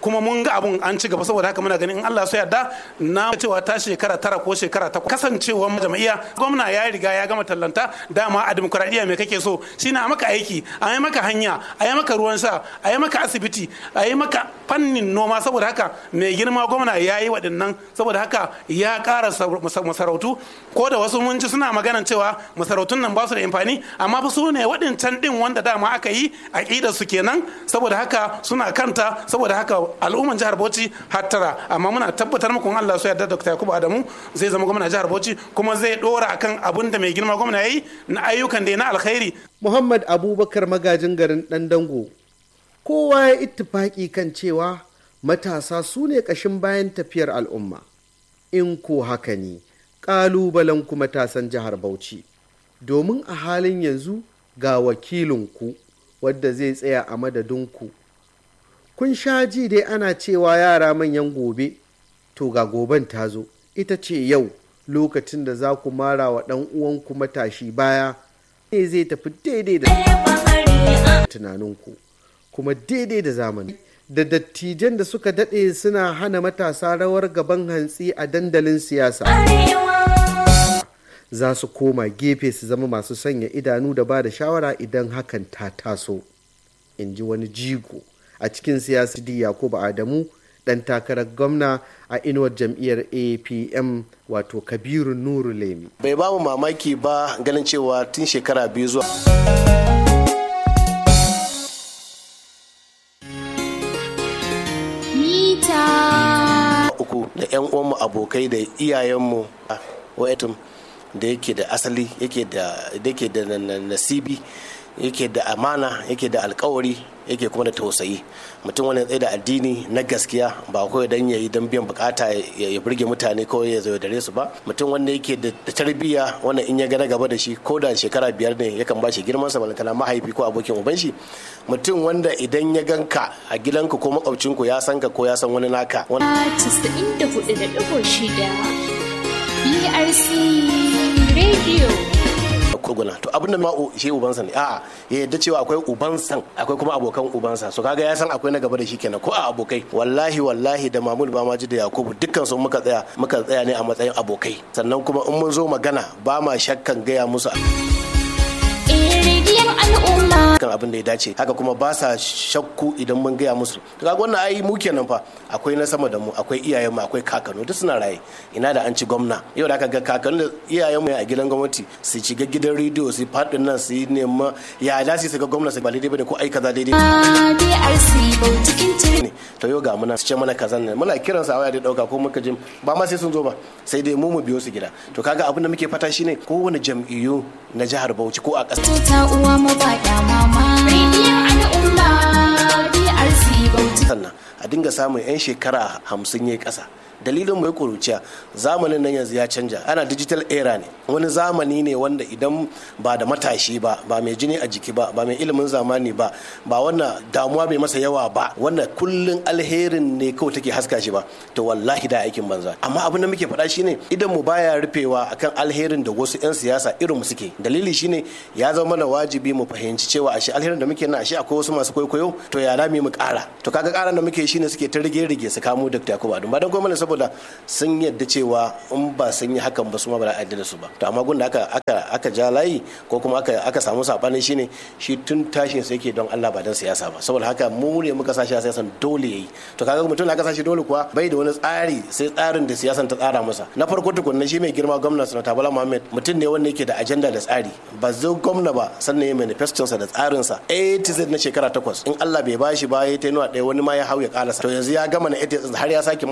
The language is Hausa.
kuma mun ga abun an ci gaba saboda haka muna ganin in Allah so yarda na cewa ta shekara tara ko shekara ta kasancewar jam'iyya gwamna ya riga ya gama tallanta dama a demokuraɗiyya me kake so shine a maka aiki a yi maka hanya a yi maka ruwan sha a yi maka asibiti a yi maka fannin noma saboda haka mai girma gwamna ya yi waɗannan saboda haka ya ƙara masarautu ko da wasu mun ji suna maganan cewa masarautun nan ba su da amfani amma fa su ne waɗancan ɗin wanda dama aka yi aƙidar su kenan saboda haka suna kanta saboda haka al'umman jihar Bauchi hattara amma muna tabbatar muku in Allah so yarda Dr. Yakubu Adamu zai zama gwamna jihar Bauchi kuma zai dora akan abin da mai girma gwamna yayi na ayyukan da na alkhairi Muhammad Abubakar magajin garin ɗan dango kowa ya ittifaki kan cewa matasa su ne ƙashin bayan tafiyar al'umma in ko haka ne ƙalubalen ku matasan jihar Bauchi domin a halin yanzu ga wakilinku wadda zai tsaya a madadinku kun sha ji dai ana cewa yara manyan gobe to ga goben ta zo ita ce yau lokacin da za ku mara wa ɗan uwanku matashi baya ne zai tafi daidai da tunaninku kuma daidai da zamani da dattijan da suka daɗe suna hana matasa rawar gaban hantsi a dandalin siyasa za su koma gefe su zama masu sanya idanu da ba da shawara idan hakan ta taso in ji wani jigo a cikin siyasa di yakubu adamu dan takarar gwamna a inuwar jam'iyyar apm wato kabiru nuru lemi bai ba mu mamaki ba ganin cewa tun shekara biyu zuwa uku da 'yan uwanmu abokai da iyayenmu wa'atum da yake da asali yake da nasibi yake da amana yake da alkawari yake kuma da tausayi mutum wani tsaye da addini na gaskiya ba kawai dan yayi dan biyan bukata ya burge mutane ko ya zo dare su ba mutum wanda yake da tarbiyya wanda in ya gana gaba da shi ko da shekara biyar ne yakan ba shi girman sa balantana mahaifi ko abokin uban shi mutum wanda idan ya ganka a gidanka ko makwabcinku ya san ka ko ya san wani naka wani 94.6 BRC Radio koguna to abin da ma shi ubansa ne a ya yadda cewa akwai ubansa akwai kuma abokan ubansa so kaga ya san akwai na gaba da shi kenan ko a abokai wallahi wallahi da mamul ba ma ji da yakubu dukkan su muka tsaya muka tsaya ne a matsayin abokai sannan kuma in mun zo magana ba ma shakkan gaya musu kan abin da ya dace haka kuma ba sa shakku idan mun gaya musu to kaga wannan ai mu kenan fa akwai na sama da mu akwai iyayenmu akwai kakanu duk suna raye ina da an ci gwamna yau da aka ga kakanu da iyayenmu a gidan gwamnati su shiga gidan rediyo su faɗin nan su yi nema ya da su ga gwamna su ba daidai bane ko ai kaza daidai ne to yau ga muna su ce mana kaza ne muna kiran sa waya da dauka ko muka jin ba ma sai sun zo ba sai dai mu mu biyo su gida to kaga abin da muke fata shine kowane jam'iyyu na jihar Bauchi ko a ƙasa ta uwa mu ba da mama rediyon al'umma DRC Bauchi sannan a dinga samun 'yan shekara hamsin ya ƙasa dalilin mai kuruciya zamanin nan yanzu ya canja ana digital era ne wani zamani ne wanda idan ba da matashi ba ba mai jini a jiki ba ba mai ilimin zamani ba ba wannan damuwa bai masa yawa ba wannan kullun alherin ne kawai take haska shi ba to wallahi da aikin banza amma abin da muke faɗa shine idan mu baya rufewa akan alherin da wasu 'yan siyasa irin mu suke dalili shine ya zama mana wajibi mu fahimci cewa ashe alherin da muke na ashe akwai wasu masu kwaikwayo to ya rami mu ƙara to kaga ƙaran da muke shine suke ta rige-rige su kamo Dr. Yakubu Adu ba dan gwamnati saboda sun yadda cewa in ba sun yi hakan ba su ma ba za a yadda da su ba to amma gun da aka aka aka ja layi ko kuma aka aka samu sabani shine shi tun tashin sa yake don Allah ba dan siyasa ba saboda haka mu ne muka sashi a siyasan dole yayi to kaga mutum da aka sashi dole kuwa bai da wani tsari sai tsarin da siyasan ta tsara masa na farko tukunna shi mai girma gwamna sanata Bala Muhammad mutum ne wanda yake da ajanda da tsari ba zo gwamna ba sannan ya manifeston sa da tsarin sa A to Z na shekara takwas in Allah bai bashi ba ya ta nuna ɗaya wani ma ya hau ya kalasa to yanzu ya gama na har ya sake